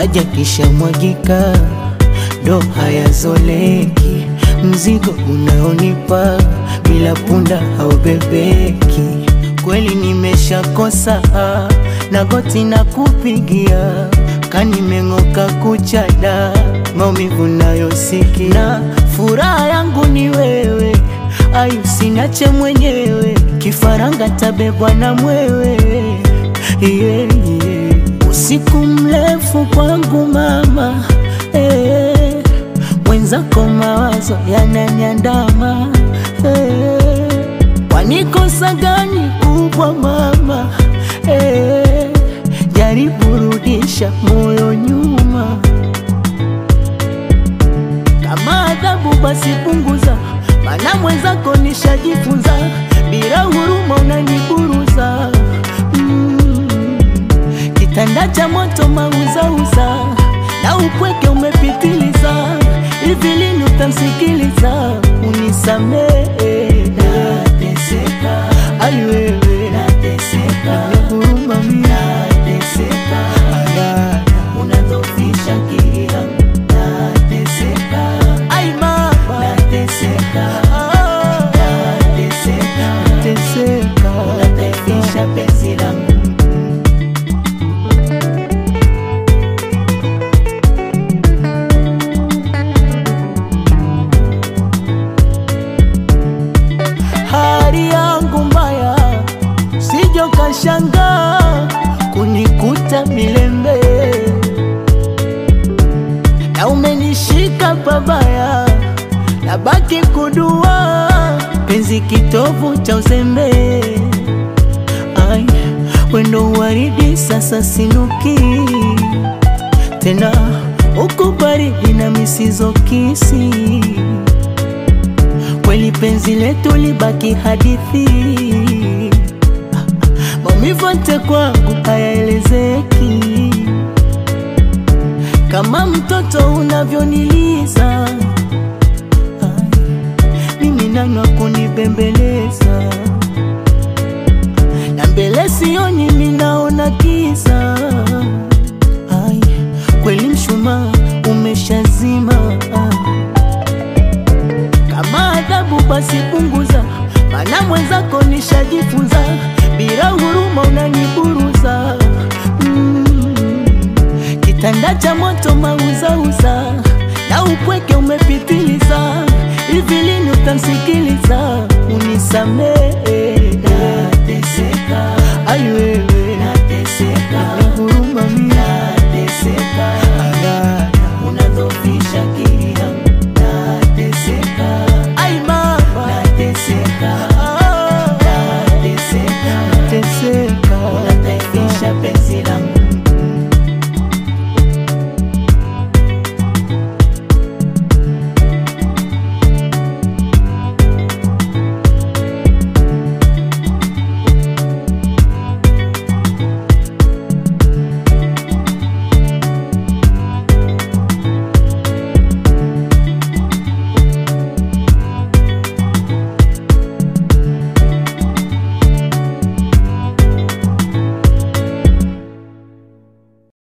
maji kishamwagika ndo hayazoleki, mzigo unaonipa bila punda haubebeki. Kweli nimeshakosa na goti na kupigia kanimeng'oka kuchada maumivu nayosikia, furaha yangu ni wewe, ayu sinache mwenyewe, kifaranga tabebwa na mwewe yeah, yeah. Usiku mrefu kwangu mama eh, mwenzako mawazo yananyandama eh, wanikosa gani kubwa mama eh, jaribu rudisha moyo nyuma, kama adhabu basi punguza, mana mwenzako nishajifunza, bila huruma unaniburuza mm. Kitanda cha moto mauzauza na upweke umepitiliza, hivi lini utamsikiliza? Unisamehe, nateseka, ai wewe, nateseka, huruma mimi, nateseka, Aya, unadhoofisha akili yangu, nateseka, ai mama, nateseka, nateseka, nateseka, unadhoofisha penzi langu hali yangu mbaya, sijo kashanga kunikuta milembe, na umenishika pabaya, nabaki kudua penzi kitovu cha uzembe. Ai, wendo waridi sasa sinuki tena, uko baridi na misizo kisi kweli penzi letu libaki hadithi, maumivu yote kwangu hayaelezeki, kama mtoto unavyoniliza, Ai, mimi nani wa kunibembeleza, na mbele sioni, mimi naona giza. Ai, kweli mshumaa umeshazima kama adhabu basi punguza, mana mwenzako nishajifunza, bila huruma unaniburuza mm. Kitanda cha moto mauzauza na upweke umepitiliza, hivi lini utamsikiliza? Unisamehe